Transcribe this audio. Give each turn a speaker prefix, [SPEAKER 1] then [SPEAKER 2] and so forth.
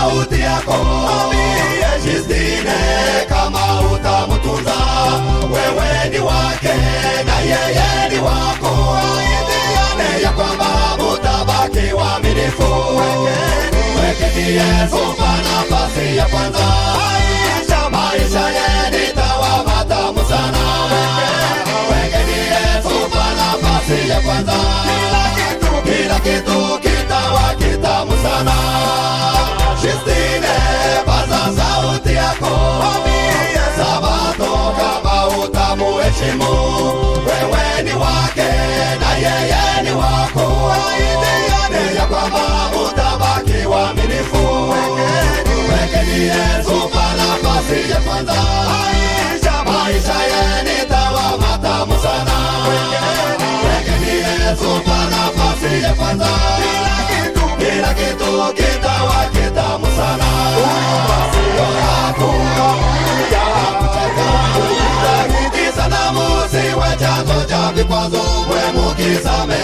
[SPEAKER 1] sauti yako Justine kama utamtunza wewe ni wake na yeye ni wako Ahidiane ya kwamba mutabaki waaminifu Wekeni Yesu kwa nafasi ya kwanza maisha yenu itawa matamu sana Wekeni Yesu kwa nafasi ya kwanza kila kitu kitawa kitamu sana Justine paza sauti yako Sabato kama utamuheshimu wewe ni wake na yeye ni wako Ahidiane ya kwamba utabaki waaminifu Wekeni Yesu kwa nafasi ya kwanza maisha yenu itawa matamu sana Wekeni Yesu kwa nafasi ya kwanza kila kitu kitawa kitamu sana Sanamu siwe chanzo cha vikwazo, mwe mukisame